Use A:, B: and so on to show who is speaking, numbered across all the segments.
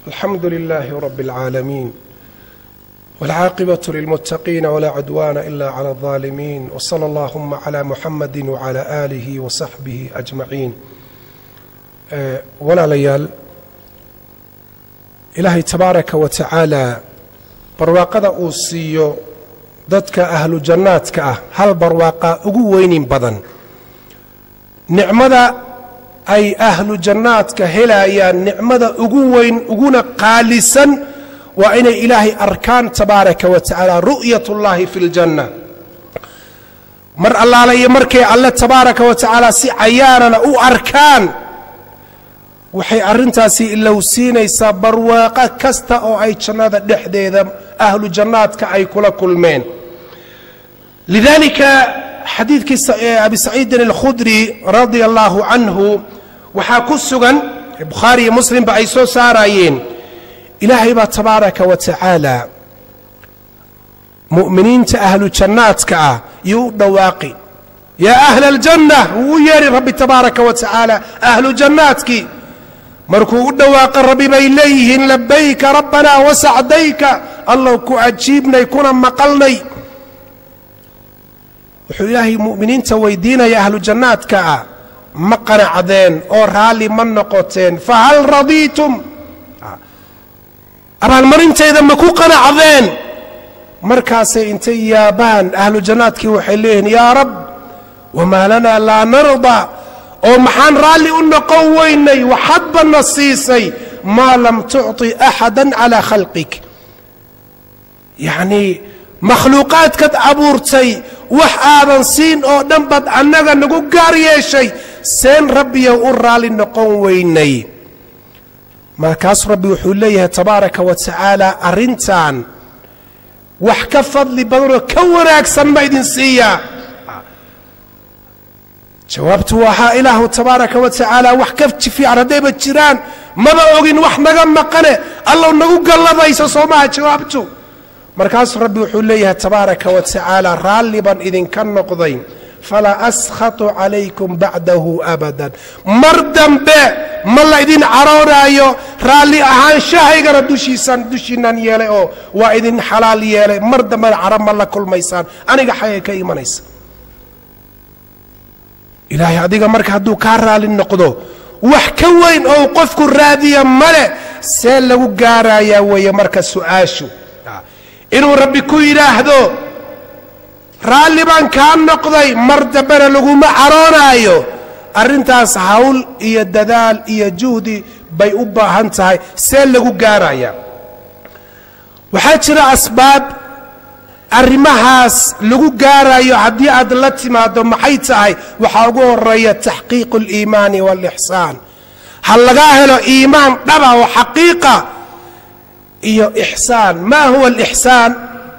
A: الحمد لله رب العالمين والعاقبة للمتقين ولا عدوان إلا على الظالمين وصلى اللهم على محمد وعلى آله وصحبه أجمعين walaalayaal ilaahay tabaaraka wa tacaala barwaaqada uu siiyo dadka ahlu jannaadka ah hal barwaaqa ugu weynin badan nicmada ay ahlu jannaadka helayaan nicmada ugu weyn uguna qaalisan waa inay ilaahay arkaan tabaaraka wa tacaala ru'yat ullaahi fi ljanna mar allaala iyo markay alle tabaaraka wa tacaala si cayaanana u arkaan waxay arrintaasi ilowsiinaysaa barwaaqo kasta oo ay jannada dhexdeeda ahlu jannaadka ay kula kulmeen lidalika xadiidkii abi saciidin alkhudri radia allaahu canhu waxaa ku sugan bukhaari iyo muslimba ay soo saarayeen ilaahay baa tabaaraka wa tacaala mu'miniinta ahlu jannaadka ah yuu u dhawaaqi yaa ahla aljanna wuu u yeedhi rabbi tabaaraka wa tacaala ahlu jannaadkii markuu u dhawaaqa rabbi bay leeyihiin labayka rabbanaa wasacdayka allow ku cajiibnay kuna maqalnay wuxuu ilaahay mu'miniinta weydiinaya ahlu jannaadka ah ma qanacdeen oo raalli ma noqoteen fahal radiitum abaalmarintayda ma ku qanacdeen markaasay intay yaabaan ahlu jannaadkii waxay leeyihiin yaa rab wamaa lanaa laa narda oo maxaan raalli u noqon weynay waxadbana siisay maa lam tucطi axada calaa khalqik yacnii makhluuqaadkaad abuurtay wax aadan siin oo dhan baad annaga nagu gaar yeeshay seen rabbiyow u raalli noqon weynay markaasuu rabbi wuxuu leeyahay tabaaraka wa tacaala arrintan wax ka fadli badanoo ka wanaagsan ma idin siiyaa jawaabtu waxaa ilaahu tabaaraka wa tacaala wax ka fiican haddayba jiraan maba ogin wax naga maqane allow nagu galladayso soo maha jawaabtu markaasuu rabbi wuxuu leeyahay tabaaraka wa tacaala raalli baan idinka noqday falaa askhatu calaykum bacdahu abadan mar dambe ma la idin caroonaayo raalli ahaanshahaygana dushiisaan dushiinaan yeelay oo waa idin xalaal yeelay mar dambena caro ma la kulmaysaan aniga xagay ka imanaysa ilaahay adiga marka hadduu kaa raali noqdo wax ka weyn oo qofku raadiya male see lagu gaarayaa weeye marka su'aashu inuu rabbi ku yidhaahdo raalli baan kaa noqday mar dambena laguma caroonaayo arrintaas hawl iyo dadaal iyo juhdi bay u baahan tahay see lagu gaarayaa waxaa jira asbaab arrimahaas lagu gaarayo haddii aad la timaado maxay tahay waxaa ugu horeeya taxqiiqu اliimaani wاlixsaan ha lagaa helo iimaan dhaba oo xaqiiqa iyo ixsaan ma huwa alixsaan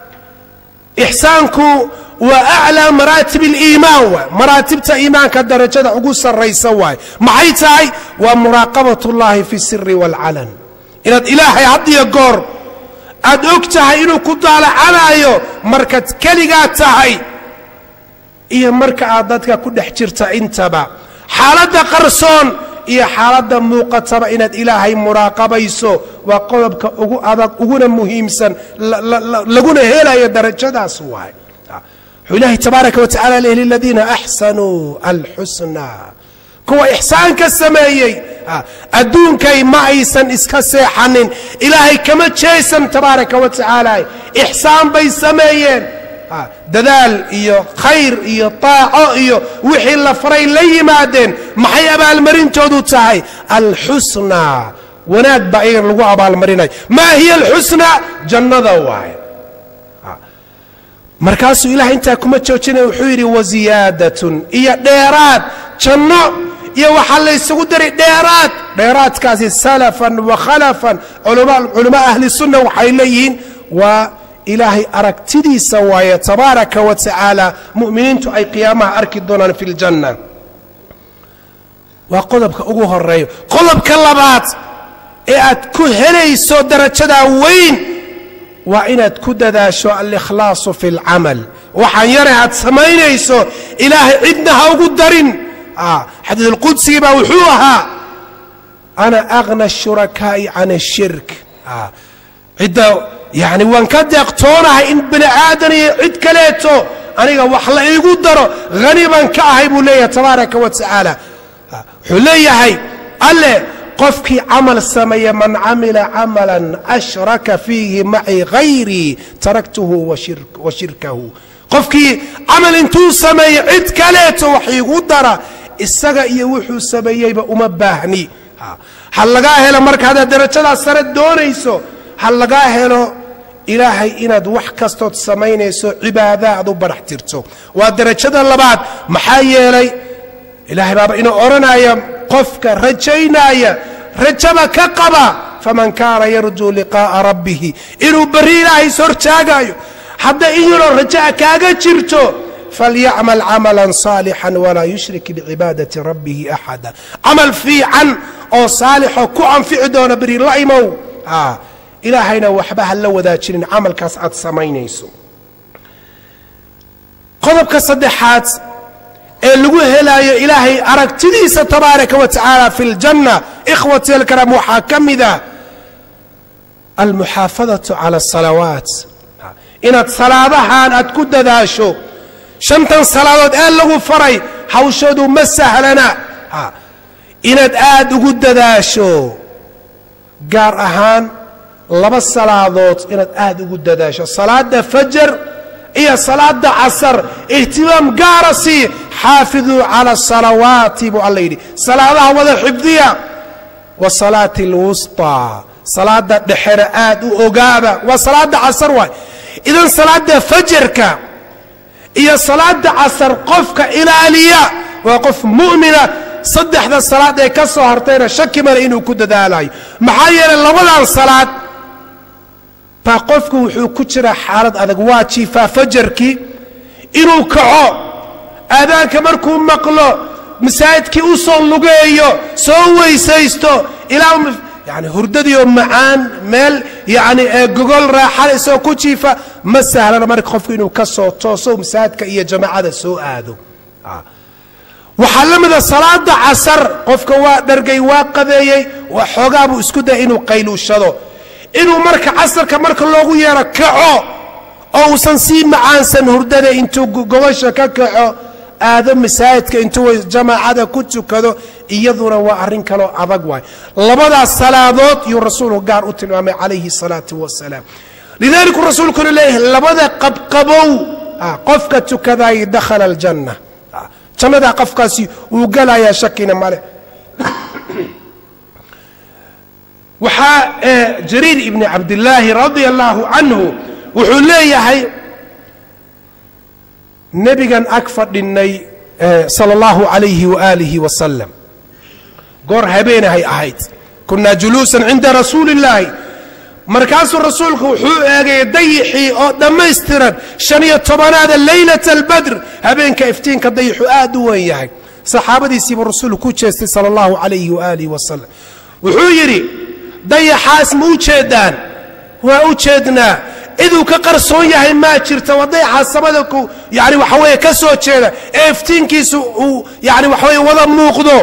A: ixsaanku waa aclaa maraatib اliimaan waay maraatibta iimaanka darajada ugu sarraysa waay maxay tahay waa muraaqabat اllahi fi siri wاlcalan inaad ilaahay had iyo goor aad og tahay inuu ku daalacanaayo markaad keligaa tahay iyo marka aad dadka ku dhex jirta intaba xaaladda qarsoon iyo xaaladda muuqataba inaad ilaahay muraaqabayso waa qodobka ugu adag uguna muhiimsan laguna helayo darajadaas waay wuxuu ilaahay tabaaraka wa tacala leh liladiina axsanuu alxusna kuwa ixsaanka sameeyey adduunkay ma aysan iska seexanin ilaahay kama jeesan tabaaraka wa tacaala ixsaan bay sameeyeen dadaal iyo khayr iyo taaco iyo wixii la faray la yimaadeen maxay abaalmarintoodu tahay alxusnaa wanaag baa iyaga lagu abaalmarinaya maa hiya alxusna jannada waaye markaasuu ilahay intaa kuma joojinaya wuxuu yidhi wasiyaadatun iyo dheeraad janno iyo waxaa la ysugu daray dheeraad dheeraadkaasi salafan wa khalafan culamo ahli sunna waxay leeyihiin waa ilaahay aragtidiisa waaye tabaaraka wa tacaala mu'miniintu ay qiyaamaha arki doonaan fi ljanna waa qodobka ugu horeeyo qodobka labaad ee aad ku helayso darajadaa weyn waa inaad ku dadaasho alikhlaasu fi اlcamal waxaan yare aad samaynayso ilaahay cidna ha ugu darin xadiid اlqudsigii baa wuxuu ahaa ana agna ashurakaa'i can ashirk cidda yani waan ka deeqtoonahay in bini aadan iyo cid kaleeto aniga wax la iigu daro hani baan ka ahay buu leeyahay tabaaraka wa tacaala wuxuu leeyahay alle qofkii camal sameeya man camila camalan ashraka fiihi macii hayrii taraktuhu wa shirkahu qofkii camal intuu sameeyo cid kaleeto wax iigu dara isaga iyo wuxuu sameeyeyba uma baahni ha lagaa helo marka haddaad darajadaas sare doonayso ha lagaa helo ilaahay inaad wax kastood samaynayso cibaada aad u barax tirto waa darajada labaad maxaa yeelay ilaahay baaba inuu odhanaya qofka rajaynaya rajaba ka qaba faman kaana yarjuu liqaa'a rabbihi inuu berri ilaahay is hortaagayo hadda in yaroo rajaa kaaga jirto falyacmal camalan saalixan walaa yushrik bicibaadati rabbihi axada camal fiican oo saalixoo ku anfici doona beri la imow ilaahayna waxba ha la wadaajinin camalkaas aad samaynayso qodobka saddexaad ee lagu helaayo ilaahay aragtidiisa tabaaraka wa tacaala fi ljanna ikhwati alkaraam waxaa ka mida almuxaafadatu cala asalawaat inaad salaadahan aad ku dadaasho shantan salaadood ee lagu faray hawshoodu ma sahlana inaad aad ugu dadaasho gaar ahaan laba salaadood inaad aad ugu dadaasho salaada fajar iyo salaada casar ihtimaam gaara sii xaafiduu cala asalawaati buu alla yidhi salaadaha wada xifdiya wa salaati alwusطaa salaada dhexena aad u ogaaba waa salaada casar waay idan salaada fajarka iyo salaada casar qofka ilaaliya waa qof mu'mina saddexda salaad ee ka soo hartayna shaki male inuu ku dadaalayo maxaa yeelay labadan salaad baa qofku wuxuu ku jiraa xaalad adag waa jiifaa fajarkii inuu kaco aadaanka markuu maqlo masaajidkii u soo lugeeyo soo weysaysto ilaa yani hurdadiioo macaan meel yani gogol raaxale isagoo ku jiifa ma sahlana marka qofku inuu ka soo tooso masaajidka iyo jamaacada soo aado waxaa la mida salaada casar qofka waa dhargay waa qadeeyey waa xoogaa buu isku daya inuu qayluushado inuu marka casarka marka loogu yeero kaco oo uusan sii macaansan hurdada intuu gogosha ka kaco aado masaajidka intuu jamaacada ku tukado iyaduna waa arrin kaloo adag waay labadaas salaadood yuu rasuulku gaar u tilmaamay calayhi salaatu wasalaam lidaliku rasuulkuna leeyahay labada qabqabow qofka tukadaay dakhala aljanna jannadaa qofkaasi wuu galayaa shakina male waxaa jariir ibni cabdillaahi radia allaahu canhu wuxuu leeyahay nebigan ag fadhinnay sala allahu calayhi waaalihi wasalam goor habeenahay ahayd kunnaa juluusan cinda rasuuli illaahi markaasuu rasuulku wuxuu eegayay dayixii oo dhammaystiran shan iyo tobanaada leylata albadr habeenka iftiinka dayixu aad u weyn yahay saxaabadiisiibuu rasuulku ku jeestay sala allahu calayhi waaalihi wasalam wuxuu yidhi dayaxaas ma u jeedaan waa u jeednaa ciduu ka qarsoon yahay maa jirta waa dayaxaas samada ku yani waxa weeye ka soo jeeda ee iftiinkiisu uu yani waxa weye wada muuqdo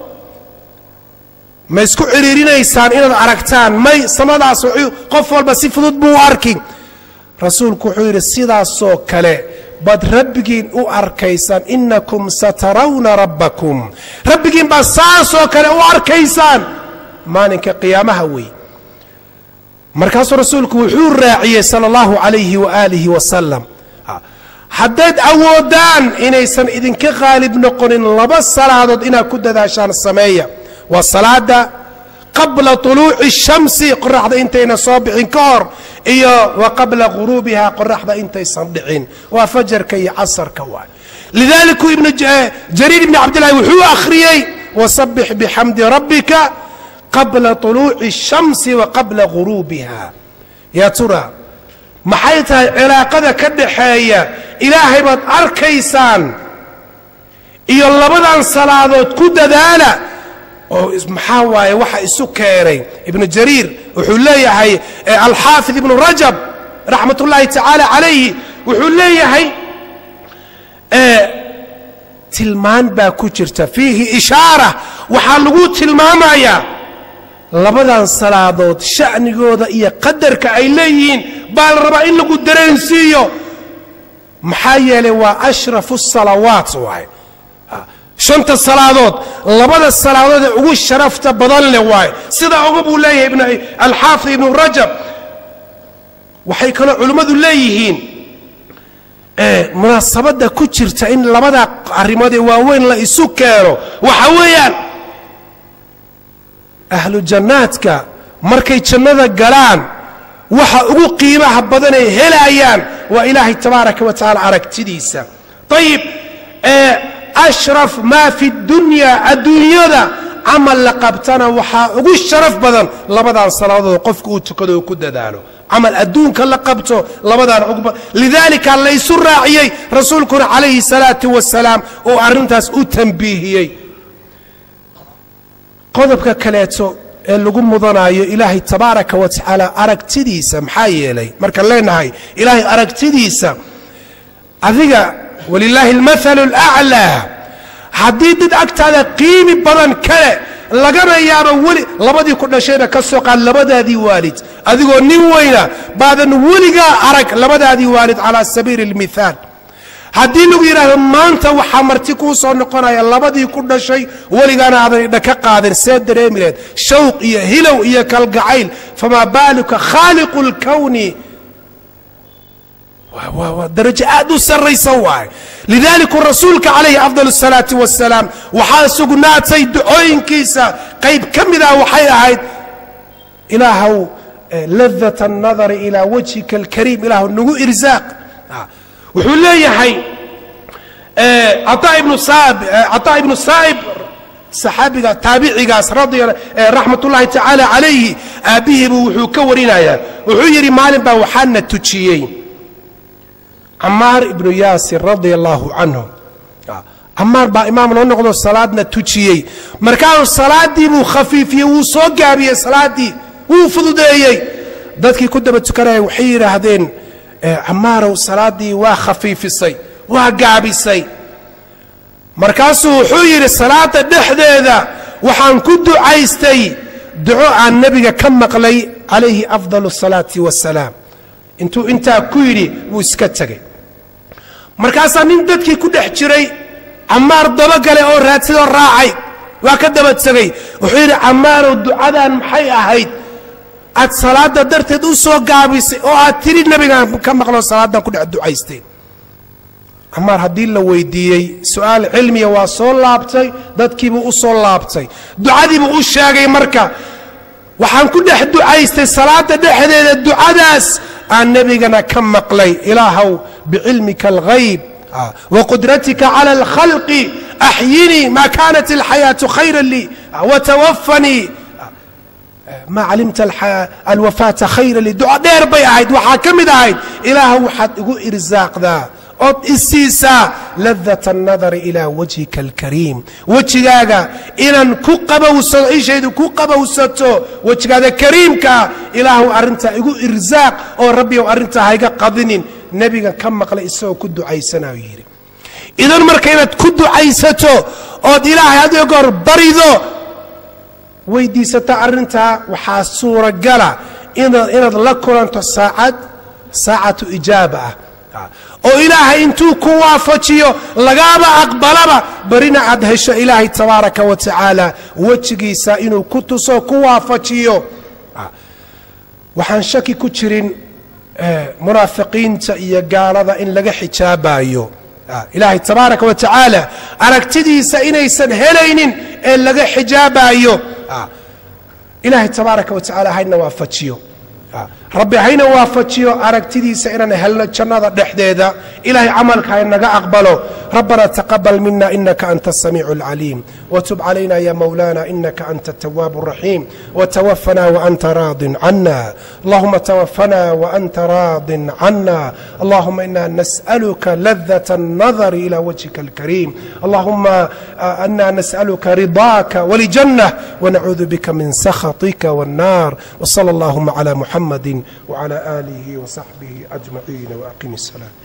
A: ma isku ciriirinaysaan inaad aragtaan may samadaas qof walba si fudud buu u arki rasuulku wuxuu yidhi sidaasoo kale baad rabbigiin u arkaysaan inakum satarawna rabbakum rabbigiin baad saasoo kale u arkaysaan maalinka qiyaamaha wey markaasuu rasuulku wuxuu raaciyey sala allahu calayhi waaalihi wasalam haddayd awoodaan inaysan idinka qaalib noqonin laba salaadood inaad ku dadaashaan sameeya waa salaada qabla طuluuci الshamsi qoraxda intayna soo bixin ka hor iyo wa qabla guruubiha qoraxda intaysan dhicin waa fajarka iyo casarka waay lidaliku ibn jariir ibni cabdillahi wuxuu akhriyey wasabix bixamdi rabbika qabla طuluuci الshamsi wa qabla guruubiha yaa tura maxay tahay cilaaqada ka dhaxeeya ilaahay baad arkaysaan iyo labadan salaadood ku dadaala oo maxaa waaye waxa isu keenay ibnu jariir wuxuu leeyahay alxaafid ibnu rajab raxmat ullaahi tacaala calayhi wuxuu leeyahay tilmaan baa ku jirta fiihi ishaara waxaa lagu tilmaamayaa labadan salaadood sha'nigooda iyo qadarka ay leeyihiin baa la rabaa in lagu dareensiiyo maxaa yeelay waa ashrafu salawaat waaye shanta salaadood labada salaadood ee ugu sharafta badan leh waaye sidaa uga buu leeyahay alxaafid ibnu rajab waxay kaloo culimmadu leeyihiin munaasabadda ku jirta in labada arrimood ee waaweyn la isu keeno waxa weeyaan ahlu jannaadka markay jannada galaan waxa ugu qiimaha badan ay helayaan waa ilaahay tabaaraka wa tacaala aragtidiisa ayib ashraf maa fi dunya adduunyada camal la qabtana waxaa ugu sharaf badan labadan salaadood qofka uu tukado oo ku dadaalo camal adduunka la qabto labadaan ugu lidaalika laysu raaciyey rasuulkuna calayhi salaatu wasalaam oo arrintaas u tambiihiyey qodobka kaleeto ee lagu mudanayo ilaahay tabaaraka wa tacaala aragtidiisa maxaa yeelay markaan leenahay ilaahay aragtidiisa adiga walilaahi almathalu alaclaa haddii dad agtaada qiimi badan kale lagana yaabo weli labadii ku dhashayna ka soo qaad labadaadii waalid adigoo nin weyna baadan weligaa arag labadaadii waalid calaa sabiili اlmithaal haddii lagu yidhaahdo maanta waxaa marti kuu soo noqonaya labadii ku dhashay weligaana aadan idha ka qaadin see dareemi laheed shawq iyo hilow iyo kalgacayl famaa baaluka khaaliqu اlkowni waa darajo aad u sarraysa waaye lidaliku rasuulka calayhi afdal الsalaati wasalaam waxaa sugnaatay ducooyinkiisa qayb ka mid ah waxay ahayd ilaahow ladat الnadari ilaa wajhika اlkariim ilaahw nagu irsaaq wuxuu leeyahay caطaa ibnu saa'ib saxaabiga taabicigaas raxmat ullahi tacaala calayhi aabbihiibu wuxuu ka warinayaa wuxuu yidhi maalin baa waxaana tujiyey camaar ibnu yaasir radia allaahu canhu camaar baa imaam noo noqdo salaadna tujiyey markaasuu salaaddii buu khafiifiyey wuu soo gaabiyey salaaddii wuu fududeeyey dadkii ku daba tukanaya waxay yidhaahdeen camaarow salaaddii waa khafiifisay waa gaabisay markaasuu wuxuu yidhi salaadda dhexdeeda waxaan ku ducaystay duco aan nebiga ka maqlay calayhi afdal الsalaati wassalaam intuu intaa ku yidhi wuu iska tegey markaasaa nin dadkii ku dhex jiray camaar dabagale oo raadsadoo raacay waa ka daba tegey wuxuu yidhi camaarow ducadan maxay ahayd aad salaadda darteed u soo gaabisay oo aad tiri nebigaan ka maqloo salaaddan ku dhex ducaystay camaar haddii la weydiiyey su'aal cilmiya waa soo laabtay dadkiibuu u soo laabtay ducadiibuu u sheegay marka waxaan ku dhex ducaystay salaadda dhexdeeda ducadaas aan nebigana ka maqlay ilaahow bicilmika alghayb waqudratika cala alkhalqi axyinii maa kaanat alxayaatu khayra lii watawafanii maa calimta alwafaata khayra lii duco dheer bay ahayd waxaa ka mid ahayd ilaahow waxaad igu irsaaqdaa ood isiisaa ladat الnadari ilaa wajhika اlkariim wejigaaga inaan ku qabowsado ishaydu ku qabowsato wejigaada kariimkaa ilaahu arrintaa igu irsaaq oo rabbiyow arrintaa hayga qadinin nebiga ka maqlay isagoo ku ducaysanayo yidhi idan marka inaad ku ducaysato ood ilaahay adiga goor barido weydiisata arrintaa waxaa suuragala inaad la kulanto saacad saacatu ijaaba ah oo ilaahay intuu ku waafajiyo lagaaba aqbalaba barina aad hesho ilaahay tabaaraka wa tacaala wejigiisa inuu ku tuso ku waafajiyo waxaan shaki ku jirin munaafiqiinta iyo gaalada in laga xijaabayo ilaahay tabaaraka wa tacaala aragtidiisa inaysan helaynin ee laga xijaabayo ilaahay tabaaraka wa tacala hayna waafajiyo rabbi hayna waafajiyo aragtidiisa inaan helno jannada dhexdeeda ilahay camalka haynaga aqbalo rabbana taqabal mina inaka anta الsamiic اlcaliim wtub calayna ya mawlana inaka anta التwaab الraxiim wtwafana waanta raadin cana allahuma twafana waanta raadin cana allahuma ina nasأlka ladaة الnadr ilى wجهika اlkariim allahuma ana nasأlka riضاaka wljanة wnacuudu bika min sakhaطika wالnar wslى اllahuma عlى muxamadi وعلى آله وصحبه أجمعين وأقم السلام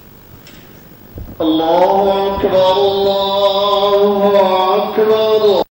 B: الله أكبر الله أكبر